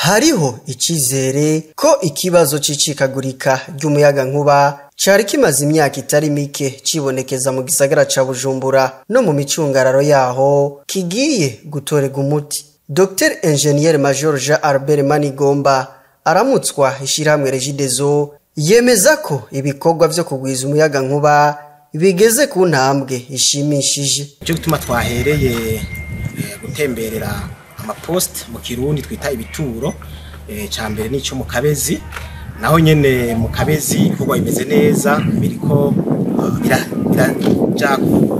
hariho icizere ko ikibazo c'icikagurika ry'umuyagankuba cari kimaze imyaka itari mike cibonekeza mu gisagara ca bujumbura no mu micungararo yaho kigiye gutorega umuti dr ingenier major jean albert manigomba aramutswa ishirahamwe regidezo yemeza ko ibikorwa vyo kugwiza umuyagankuba bigeze ku ntambwe ishimishije icyo gituma twahereye eh, gutemberera amapost mu kirundi twita ibituro eh, ca mbere n'ico mu kabezi naho nyene mu kabezi ibikorwa bimeze neza biriko eh, bira- biraja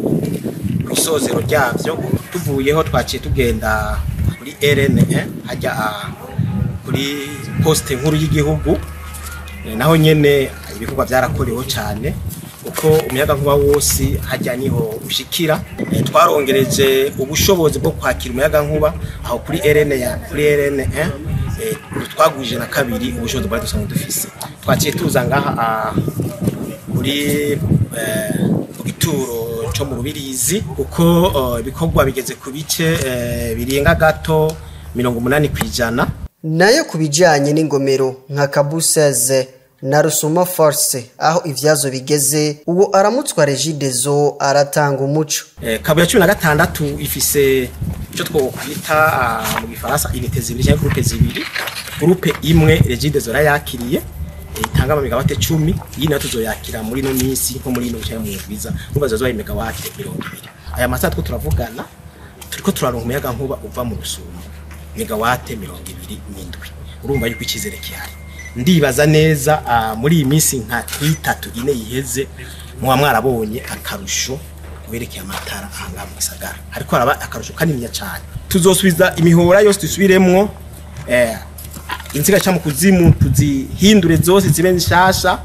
ku isozero ryavyo tuvuyeho twaciye tugenda kuri rne hajya ah, kuri poste nkuru y'igihugu Eh, naho nyene ibikorwa byarakorewe cyane uko umuyaga nkuba wose hajya niho ushikira Eh, twarongereje ubushobozi bwo kwakira umuyaga nkuba aho kuri RN ya kuri RN eh, eh, twagwije na kabiri ubushobozi bwari dusanzwe dufise twaciye tuza ngaha ah, kuri eh, ku gituro cyo mu rubirizi kuko eh, ibikorwa bigeze ku bice eh, birenga gato mirongo umunani ku ijana nayo ku bijanye n'ingomero nka kabuseze na rusuma force aho ivyazo bigeze uwo aramutswa regidezo aratanga umuco Eh, kabuye cumi na gatandatu ifise icyo twokwita ah, mu gifaransa inite zibiri cyangwa gurupe zibiri gurupe imwe regide zora yakiriye eh, itanga amamegawate cumi iyi nayo tuzoyakira muri ino minsi nko muri ino bicaye mu bwiza numva zozoba imegawate mirongo ibiri aya masaha two turavugana turiko turaronka umuyaga nkuba uva mu rusumo megawate mirongo ibiri n'indwi urumva yuko icyizere gihari ndibaza neza ah, muri iyi minsi nka itatu ine yiheze muba mwarabonye akarusho werekeye amatara ahangaha mu gisagara ariko haraba akarusho kaniniya cyane tuzosubiza imihora yose dusubiremwo eh, inziga ca mu kuzimu tuzihindure zose zibe nshasha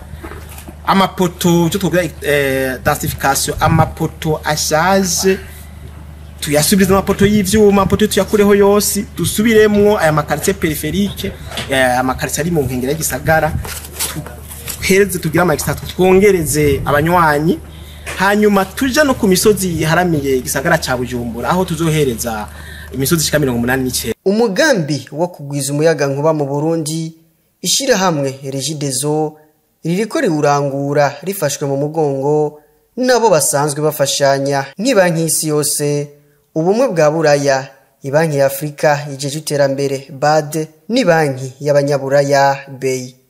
amapoto icyo twogira eh, densification amapoto ashaje tuyasubize amapoto y'ivyuma amapoto tuyakureho yose dusubiremwo aya makaritsiye periferike eh, amakaritsiye ari mu nkengero y'igisagara tuhereze tugire amagisitatu twongereze abanywanyi hanyuma tuje no ku misozi iharamiye igisagara ca bujumbura aho tuzohereza imisozi ishika mirongo umunani n'icenda umugambi wo kugwiza umuyagankuba mu burundi ishirahamwe regidezo ririko riwurangura rifashwe mu mugongo nabo basanzwe bafashanya nk'ibanki y'isi yose ubumwe bwa buraya ibanki ya afurika ijeje iterambere bad n'ibanki y'abanyaburaya beyi